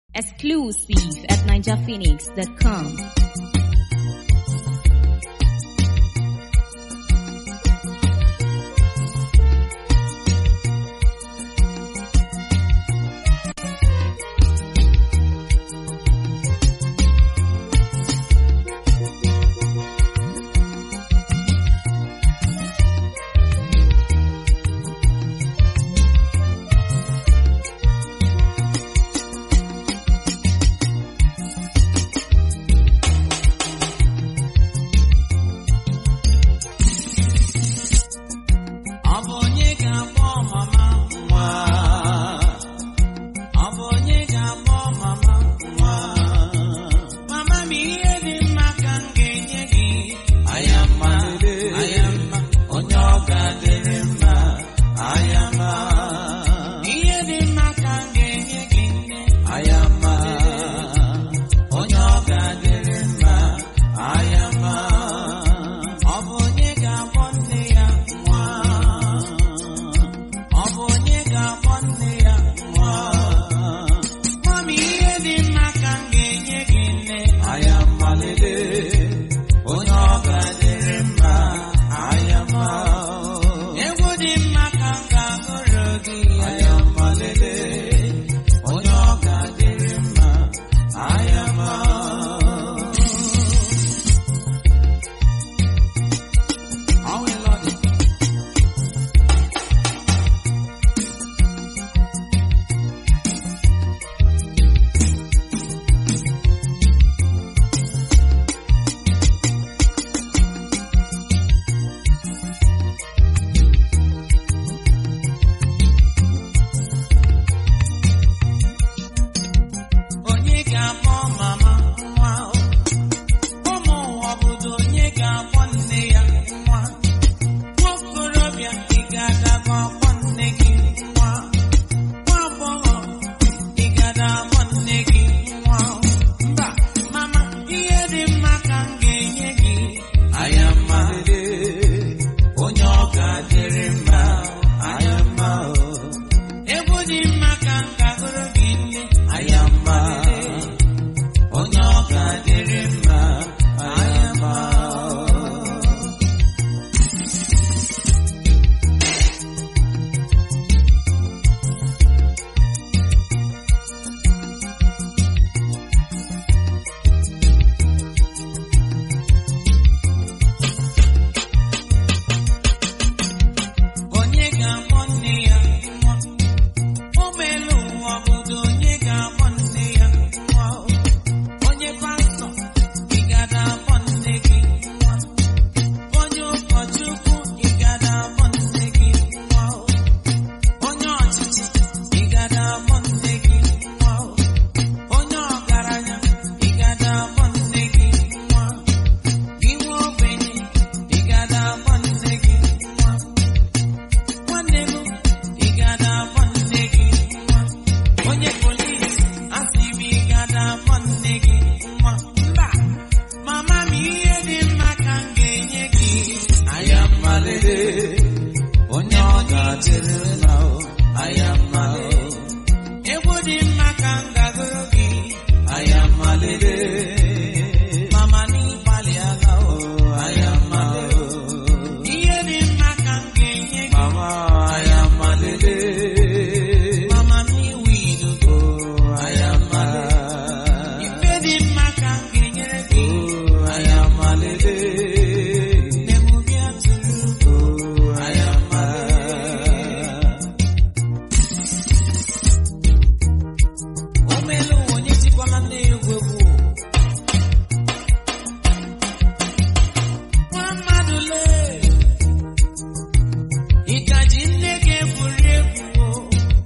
Exclusive at NinjaPhoenix.com. Ọ bụ onye ga-akpọ mama nwa? Ọ bụ onye ga-akpọ mama nwa? Mama m ihe dị mma ka m ga-enye gị. Ayama, ayama, onye ọ ga-adịrị mma. Ayama, ihe dị mma ka m ga-enye gị nne. Ayama, onye ọ ga-adịrị mma. Ayama, ọ bụ onye ga-akpọ nne ya nwa? Ọ bụ onye ga-akpọ nne ya nwa? Mami, ihe dị mma ka m ga-enye gị nne. Ayama lele, onye ọ ga-adịrị mma. Ayama, egwu dị mma ka m ga-agụrụ gị. Ayama lele, onye ọ ga-adịrị mma. Ayama. All we love is onye ga-akpọ mama nwa ụmụ ụwa obodo onye ga-akpọ nne ya nwa nwaokorobịa ị ga-adaga akpọ nne gị nwa nwa agbọghọ ị ga-ada akpọ nne gị nwa mba mama ihe dị mma ka m ga-enye gị ayama onye ọ ga-adịrị mma ayama egwu dị mma ka m ga-agụrụ gị nne ayama onye ọ ga-adịrị mma ayama onye ga-akpọ nne ya nwa ụgbọelu ụwa obodo onye ga-akpọ nne ya nwa onye pastọ ị ga-ada akpọ nne gị nwa onye ụkọchukwu ị ga-ada akpọ nne gị nwa onye ọchịchị ị ga-ada akpọ nne gị nwa onye ọgaranya ị ga-ada akpọ nne gị nwa gị nwa ogbenye ị ga-ada akpọ nne gị nwa nwanne m ị ga-ada akpọ nne gị nwa onye polis asị m ị ga-ada akpọ nne gị nwa mba mama m ihe dị mma ka m ga-enye gị anya mmalele onye ọ ga-adịrị mma o anya mmalele egwu dị mma ka m ga-agụrụ gị anya mmalele mama n'ịgbalị ala o anya mmalele ihe dị mma ka m ga-enye gị mama anya mmalele mama n'iwu ilugo anya mmalele ife dị mma ka m ga-enyere gị anya mmalele nne m bịa tụrụ anya mmalele omelu ụwa onye tikwala nne ya egwu egwu nwa mmadụ lee ịgaji nne gị egwuri egwu o.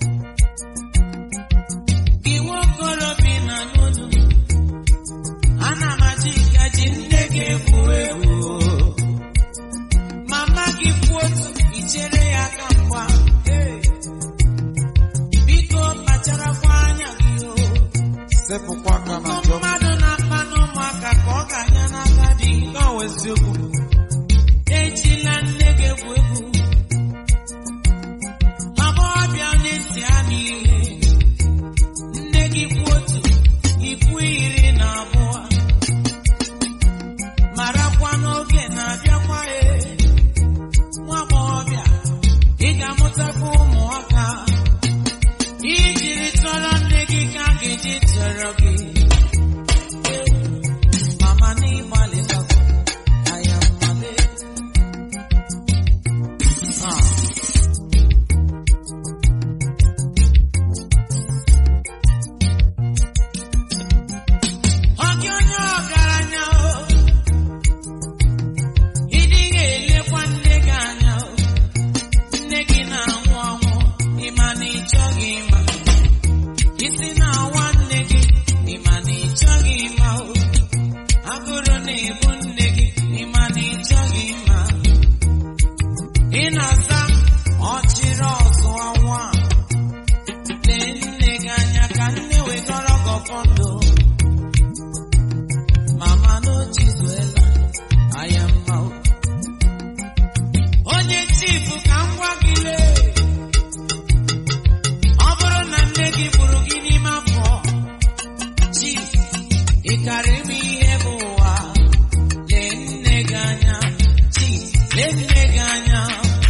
gị nwokorobịa na n'ụlọ ana m achọ ịgaji nne gị egwu egwu o. mama gị kwuo otu ichere ya aka mgba Hey. biko kpacharakwa anya gị o sepụkwa aka na Ụmụ njọ mmadụ na-akpa n'ụmụaka ka ọ ga-anya n'aka dị n'ọwa eziokwu ejila nne gị egwu egwu agbọghọbịa onye ntị ha n'ihe nne gị kwu otu ji tọrọ gị mama n'ịgbalịtakwa anya mmale Ah. Ọ gị onye ọgaranya o ị dịghị elekwa nne gị anya o nne gị na-anwụ anwụ ịma na ị chọghị ịma isi na-awa nne gị ịma na ị chọghị ịma o agụrụ na-ebu nne gị ịma na ị chọghị ịma ị na-asa ọchịrị ọzụwa nwa lee nne gị anya ka nne wegọrọ gị ọfọ ndụ mama n'ochizuela anya mma o. onye chifu ka m gwa gị lee ọ bụrụ na nne gị gburu gị n'ime afọ chief ị karịrị m ihe bụ ụwa lee nne gị anya chief lee nne gị anya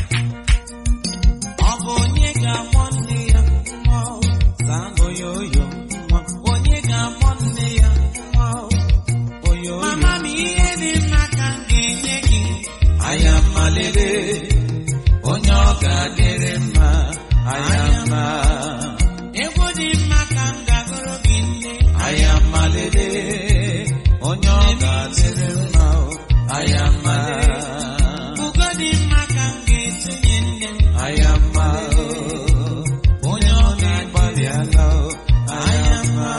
ọ bụ onye ga-akpọ nne ya nwa o? Zaa onye oyo nwa onye ga-akpọ nne ya nwa o? Oyo Mama m ihe dị mma ka m ga-enye gị anya mmalele onye ọ ga-adịrị mma anya mma egwu dị mma ka m ga-agụrụ gị nne anya mmalele onye ọ ga-adịrị mma o, anya mma ugo dị mma ka m ga-etinye nne m anya mma o, onye ọ ga-agbalịala o, anya mma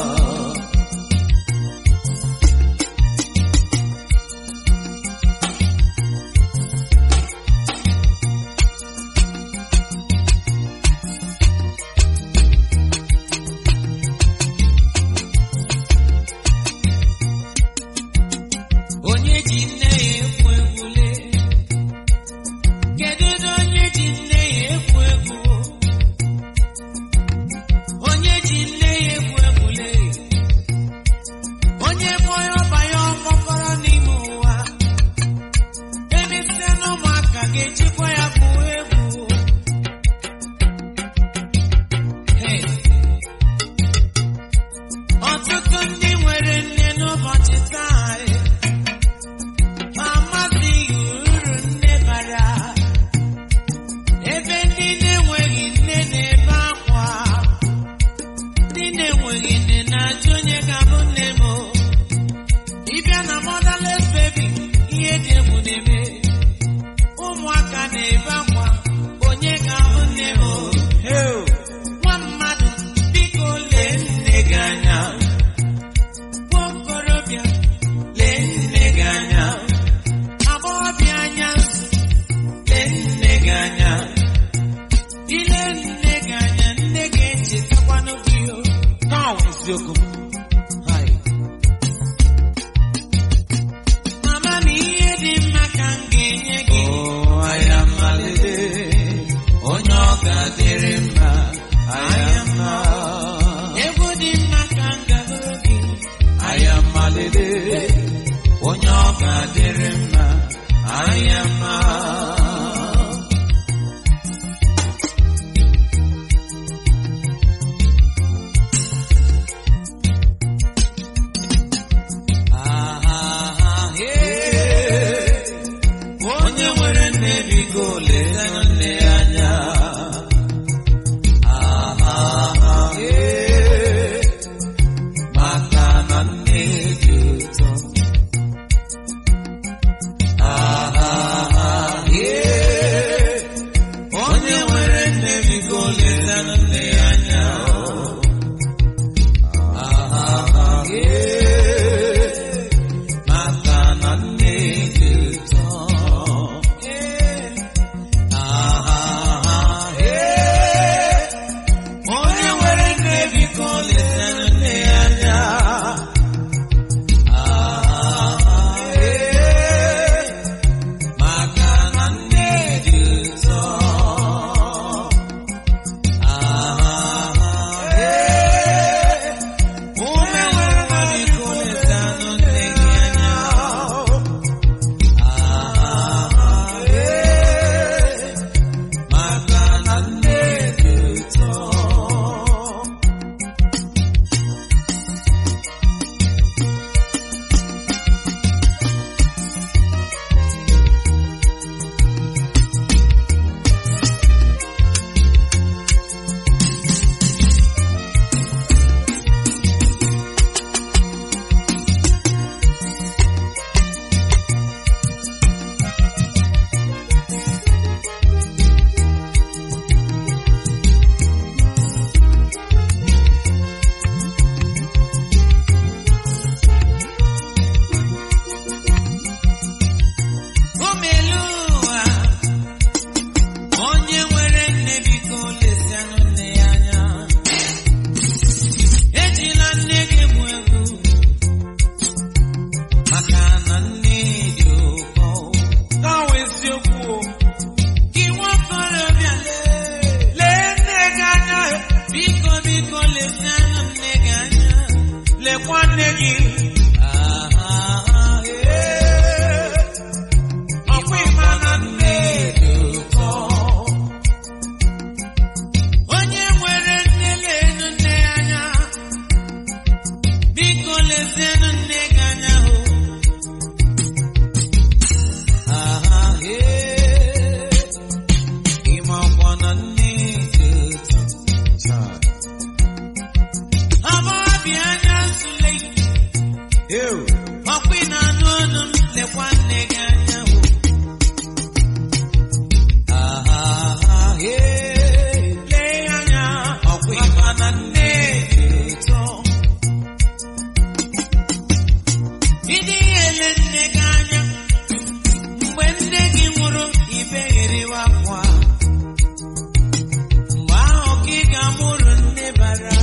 onye ji nne ya ekwu egwule kedu ụdị onye ji nne ya ekwu egwu onye ji nne ya ekwu egwule onye bụ onye ọbanye ọkpọkọrọ n'ime ụwa emesịa na ụmụaka ga-ejikwa ya bụ egwu Hey. ọtụtụ ndị nwere nne n'ụbọchị taa eh, ma amazighị uru nne bara ebe ndị na-enweghị nne na-ebe akwa ndị na-enweghị nne na-ajụ onye ga-abụ nne m o. ịbịa na motherless baby ihe dị egwu na-eme ụmụaka na-ebe akwa onye ga-abụ nne m o. Hey, nwa mmadụ biko lee nne gị anya nwa okorobịa lee nne gị anya agbọghọbịa anya lee nne gị anya ile nne gị anya nne gị echetakwanụ gị o now isiokwu m. Hai. mama m ihe dị mma ka m ga-enye gị Oh, anya mmalele onye ọ ga-adịrị mma anya mma egwu dị mma ka m gagoro gị anya mmalele onye ọ ga-adịrị mma anya mma Ah, ah, ah, yeah. onye nwere nne biko letanụ nne ya anya Ah, ah, ah, eh. maka na nne dị ụtọ Ah, ah, ah, eh. onye nwere nne biko letanụ nne ya anya Ah, ah, ah, eh. maka na nne dị ụtọ lekwa nne gị ọkwa ịma na nne dị ụtọ onye nwere nne lenu nne ya anya biko lezienụ nne gị anya hụ ịmakwa na nne dị ụtọ Amabịa anya nsule ọkwa ị na-anụ ọnụ m lekwa nne gị anya hụ lee ya anya ọkwa ịma na nne dị ụtọ ịdị ele nne gị anya mgbe nne gị nwụrụ ibegheriwa akwa mgbe ahụ ka ị ga-amụrụ nne bara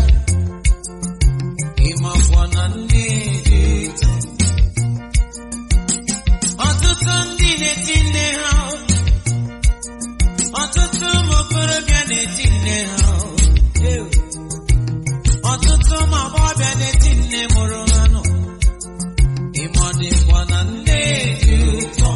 ịmakwa na nne dị ụtọ ọtụtụ ndị na-eti nne ha ọtụtụ ụmụ okorobịa na-eti nne ha ọtụtụ ụmụ agbọghọbịa na-eti nne mụrụ ha nọ ịmọdịkwa na nne dị ụtọ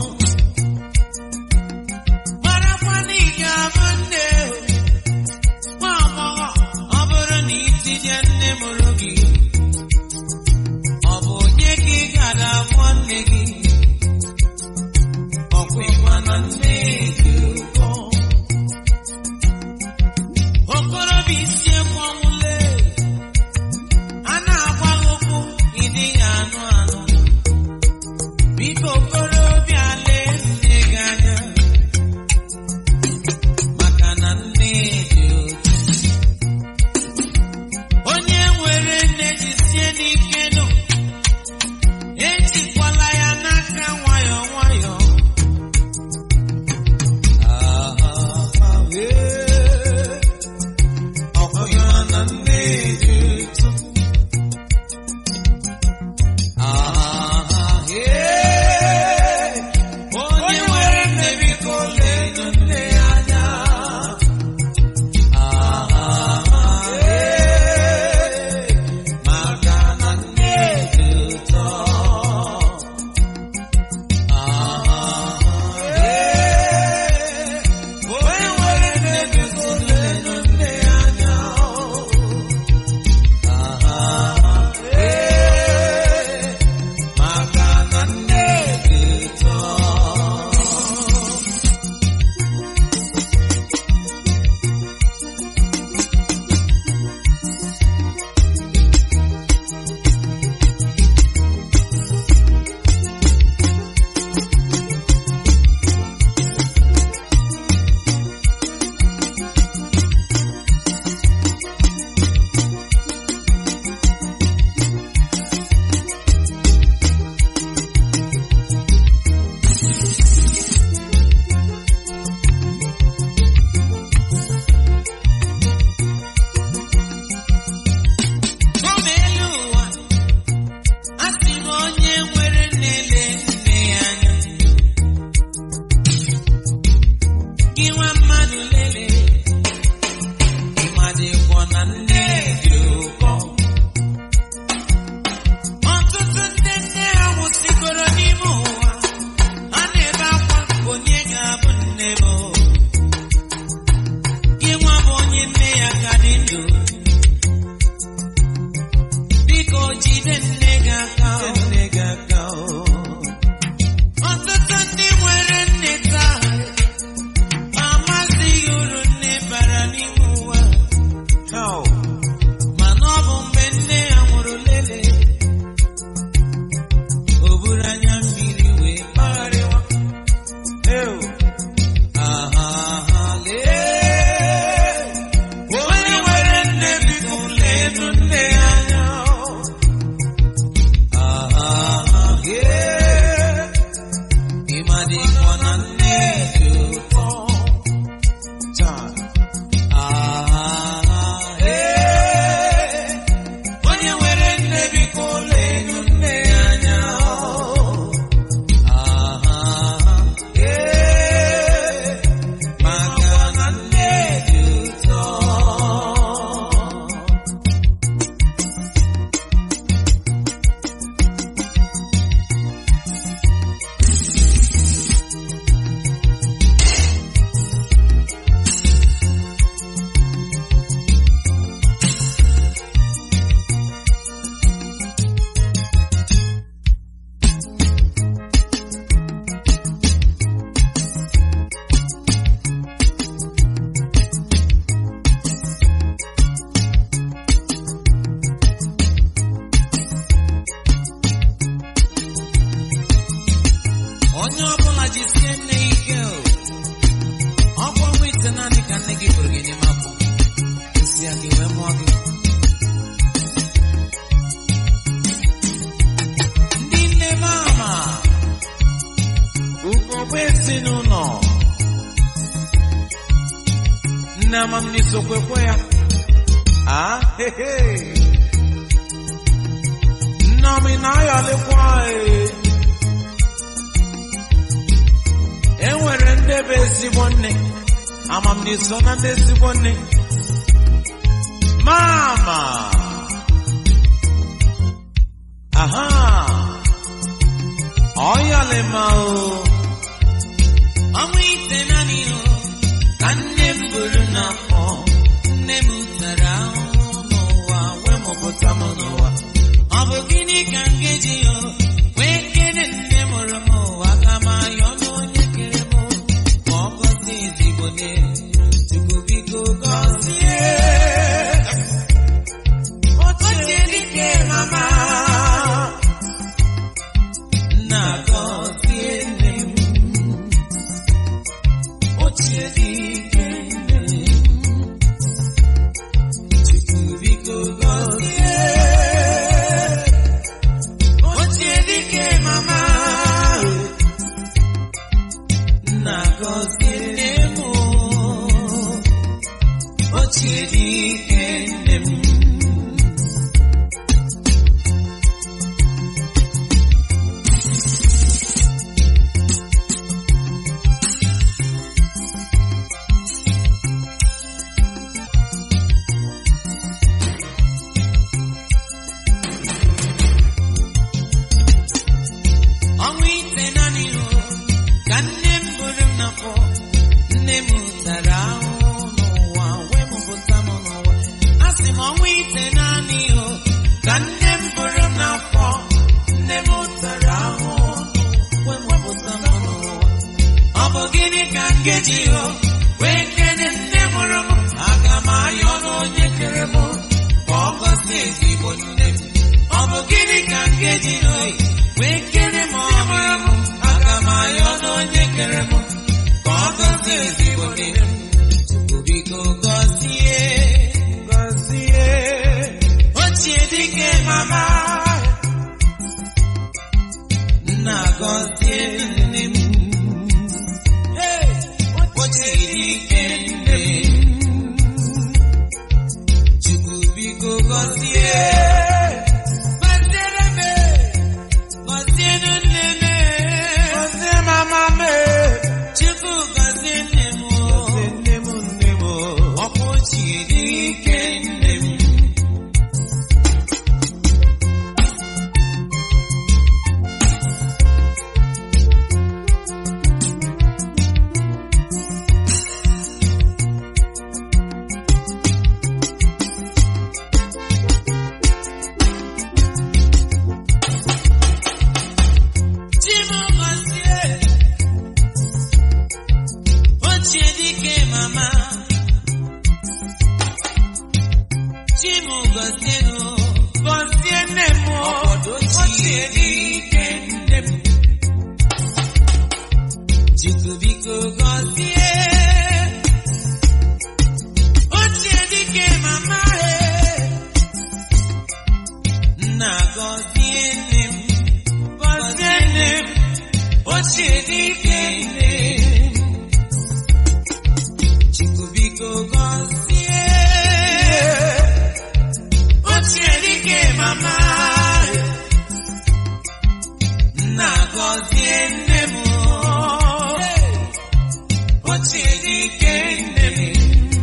marakwa na ị ga-abụ nne nwa agbọghọ ọ bụrụ na itinye nne mụrụ gị ọ bụ onye ka ị gara abụọ nne gị ọkwa ịma na nne dị ụkọ okorobịa isi ekwu ọnwụle a na-agwa gị okwu ịdị ya anụ anụ biko okorobịa lee nne gị anya maka na nne dị ụtọ onye nwere nne jisie n'ike nụ ejikwala ya n'aka nwayọ nwayọ ọkwa na nne dị ụtọ onye nwere nne biko leenụ nne ya anya maka na nne dị ụtọ onye nwere nne biko leenụ nne ya anya maka na nne dị ụtọ Gọọmenti elu ụwa a sị m onye nwere nne lee nne ya anya gị nwa mmadụ lelee ịmadịkwọ na nne dị ụkọ ọtụtụ ndị nne ha nwụsịgoro n'ime ụwa a na-ebe akwa onye ga-abụ nne m gị nwa bụ onye nne ya ka dị ndụ biko jide nne gị aka ọtụtụ ndị nwere nne taa amazighị uru nne bara n'ime ụwa mana ọ bụ mgbe nne ya nwụrụ lele o buru anya mmiri wee kpagharịwa onye nwere nne biko leenụ nne ya anya ama m n'isokwekwe ya ah hehe nnomi na-ayọlikwa ee e nwere ndị bụ ezigbo nne ama m n'iso na ndị ezigbo nne mama aha ọyalima o ọnwa ite naanị o ka nne m buru n'afọ nne m tara ahụhụ n'ụwa wee mụpụta m n'ụwa ọ bụ gịnị ka m ga-eji o wee kere nne mụrụ m ụwa ka m ayọ n'onye kere m ka ọ gọzie ezigbo nne Chukwu biko gọzie ochie dike mama nna gọzie nne m ochie dike nne m Chukwu biko gọzie ochie dike mama nna gọzie nne m ochie dike nne m ọnwa ite naanị o ka nne m buru m n'afọ nne m tara ahụhụ n'ụwa wee mụpụta m n'ụwa a sị m ọnwa ite naanị o ka nne m buru m n'afọ nne m tara ahụhụ wee mụpụta m n'ụwa ọ bụ gịnị ka m ga-eji o wee kene nne mụrụ m aga m ayọ n'onye kere m ka ọ gọzie ezigbo nne m ọ bụ gịnị ka m ga-eji o wee kene m ọmụrụ m aga m ayọ n'onye kere m ka ọ gọzie ezigbo nne m Chukwu biko gọzie gọzie ochie dike mama nna gọzie nne m Hey! ochie dike nne m Chukwu biko gọzie gọziere m gọzie nne m gọzie mama m Chukwu gọzie nne m gọzie nne m nne m ọkwa ochie dike nne m Chimugozie ochie dike mama Chimugozie no gọzie nne m ọkọdọ ochie dike nne m Chukwu biko gọzie ochie dike mama e nna gọzie nne m gọzie nne m ochie dike nne m Chukwu biko gọzie ochie dike mama nna gọzie nne m ochie dike nne m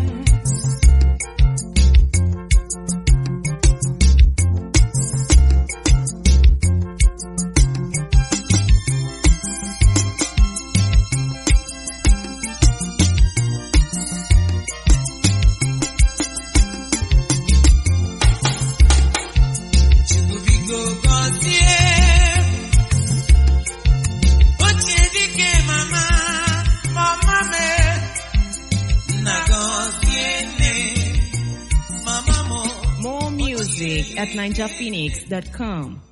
Chukwu biko gọzie ochie dike mama mama me nna gọzie nne mama mo More music at ninjaphoenix.com.